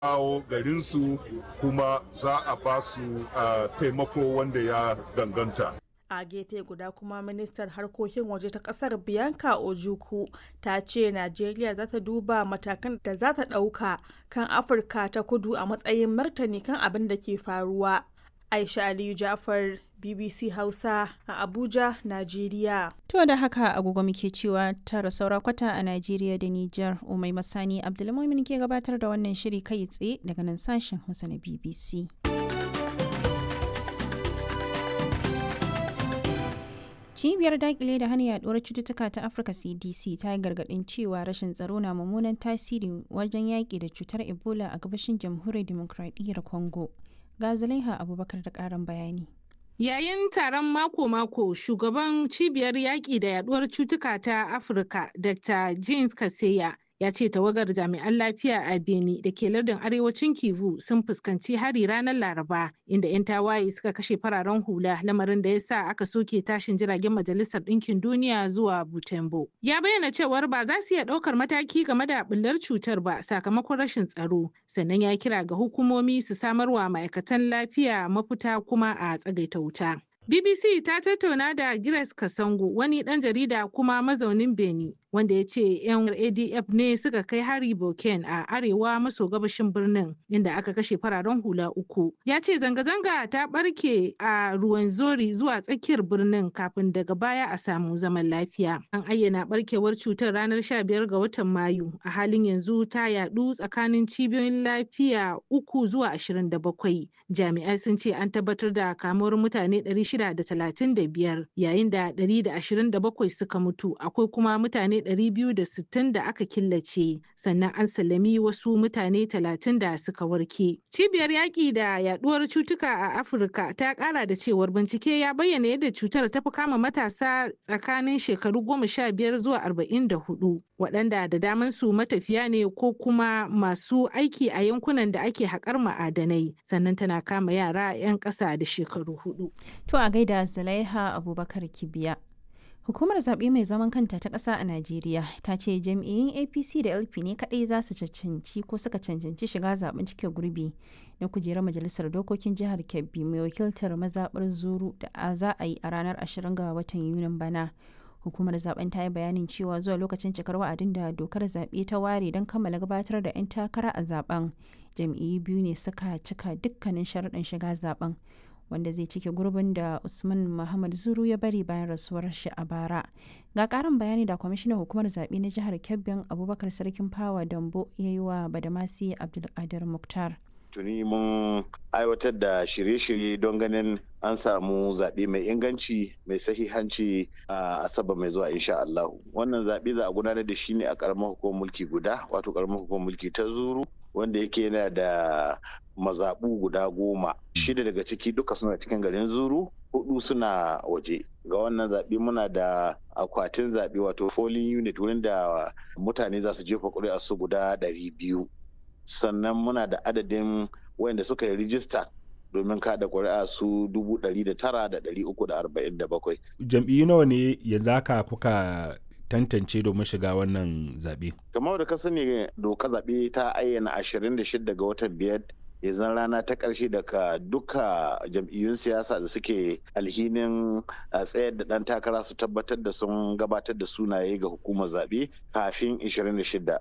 kawo garinsu kuma za a ba su taimako wanda ya danganta. a gefe guda kuma ministar harkokin waje ta kasar bianca ojuku ta ce najeriya za ta duba matakan da za ta ɗauka kan afirka ta kudu a matsayin martani kan abin da ke faruwa aisha aliyu jafar bbc hausa a abuja najeriya to da haka agogo muke cewa tara saura kwata a najeriya da niger umai masani abdulmumin ke gabatar da wannan shiri kai tsaye daga nan sashen hausa na bbc cibiyar dakile da hana yaduwar cututtuka ta afirka cdc ta yi gargadin cewa rashin tsaro na mummunan tasiri wajen yaƙi da cutar ebola a gabashin jamhuriyar demokradiyyar congo ga zulaiha abubakar da ƙarin bayani Yayin taron mako-mako, shugaban cibiyar yaƙi da yaduwar cutuka ta Afirka, Dr. James Kaseya, ya ce tawagar jami'an lafiya a Beni da ke lardin arewacin Kivu sun fuskanci hari ranar Laraba inda 'yan tawaye suka kashe fararen hula lamarin da ya sa aka soke tashin jiragen Majalisar Ɗinkin Duniya zuwa Butembo. Ya bayyana cewar ba za su iya ɗaukar mataki game da bullar cutar ba sakamakon rashin tsaro, sannan ya kira ga hukumomi su samarwa ma'aikatan lafiya mafita kuma a tsagaita wuta. BBC ta tattauna da Grace Kasango wani ɗan jarida kuma mazaunin Beni wanda ya ce 'yan ADF ne suka kai hari Boken a arewa maso gabashin birnin inda aka kashe fararen hula uku. Ya ce zanga-zanga ta ɓarke a ruwan zori zuwa tsakiyar birnin kafin daga baya a samu zaman lafiya. An ayyana ɓarkewar cutar ranar 15 ga watan Mayu a halin yanzu ta yaɗu tsakanin cibiyoyin lafiya uku zuwa 27. Jami'ai sun ce an tabbatar da kamuwar mutane 635 yayin da 127 suka mutu akwai kuma mutane 260 da aka killace sannan an sallami wasu mutane 30 da suka warke. Cibiyar yaƙi da yaduwar cutuka a Afirka ta ƙara da cewar bincike ya bayyana yadda cutar ta fi kama matasa tsakanin shekaru 15 zuwa 44 waɗanda da daman su matafiya ne ko kuma masu aiki a yankunan da ake haƙar ma'adanai sannan tana kama yara 'yan ƙasa da shekaru hudu. To a gaida Zulaiha Abubakar Kibiya. Hukumar zaɓe mai zaman kanta ta ƙasa a Najeriya ta ce jam'iyyun APC da LP ne kaɗai za su cancanci ko suka cancanci shiga zaɓen cike gurbi na kujerar majalisar dokokin jihar Kebbi mai wakiltar mazaɓar Zuru da za a yi a ranar 20 ga watan Yunin bana. Hukumar zaben ta yi bayanin cewa zuwa lokacin cikar wa'adin da dokar zaɓe ta ware don kammala gabatar da 'yan takara a zaben jam'iyyu biyu ne suka cika dukkanin sharaɗin shiga zaben. wanda zai cike gurbin da usman muhammad zuru ya bari bayan rasuwar shi a bara ga karin bayani da kwamishinan hukumar zaɓe na jihar kebbin abubakar sarkin fawa dambo ya yi wa badamasi abdulkadir muktar tuni mun aiwatar da shirye-shirye don ganin an samu zaɓe mai inganci mai sahihanci a asabar mai zuwa insha Allah wannan zaɓe za a gudanar da shi ne a ƙaramar hukumar mulki guda wato ƙaramar hukumar mulki ta zuru wanda yake yana da mazaɓu guda goma shida daga ciki duka suna cikin garin zuru hudu suna waje ga wannan zaɓe muna da akwatin zaɓe wato polling unit wurin da mutane za su jefa ƙuri'a su guda ɗari biyu sannan muna da adadin wayanda suka yi rijista domin kada ƙuri'a su dubu ɗari da tara da ɗari uku da arba'in da bakwai. jam'iyyu nawa ne yanzu haka kuka tantance domin shiga wannan zaɓe. kamar da ka sani doka zaɓe ta ayyana 26 ga watan biyar yanzu rana ta ƙarshe daga duka jam'iyyun siyasa da suke alhinin tsayar da ɗan takara su tabbatar da sun gabatar da sunaye ga hukumar zaɓe kafin 26.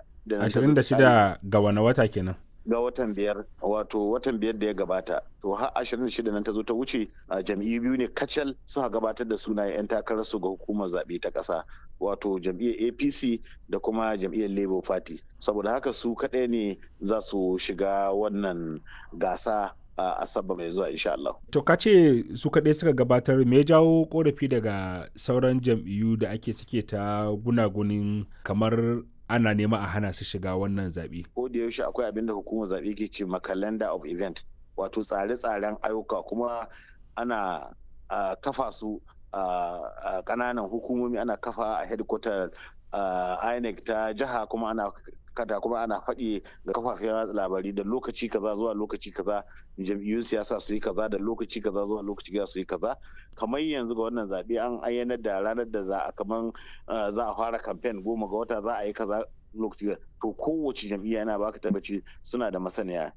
26 ga wani wata kenan. ga watan biyar wato watan biyar da ya gabata to har ashirin da shida nan ta zo ta wuce a jam'iyyu biyu ne kacal suka gabatar da sunayen 'yan takarar su ga hukumar zaɓe ta ƙasa wato jam'iyyar apc da kuma jam'iyyar labour party saboda haka su kaɗai ne za su shiga wannan gasa a asabar mai zuwa insha Allah. To ka ce su kaɗai suka gabatar me ya jawo korafi daga sauran jam'iyyu da ake suke ta gunagunin kamar ana nema a hana su shiga wannan zaɓe. Ko da yaushe akwai abin da hukumar zaɓe ke ce ma calendar of event wato tsare-tsaren ayyuka kuma ana kafa su a ƙananan hukumomi ana kafa a headquarter INEC ta jiha kuma ana kada kuma ana faɗi ga kafafen labari da lokaci kaza zuwa lokaci kaza jam'iyyun siyasa su yi kaza da lokaci kaza zuwa lokaci kaza su yi kaza kamar yanzu ga wannan zaɓe an ayyana da ranar da za a kaman za a fara kamfen goma ga wata za a yi kaza lokaci to kowace jam'iyya yana baka tabbaci suna da masaniya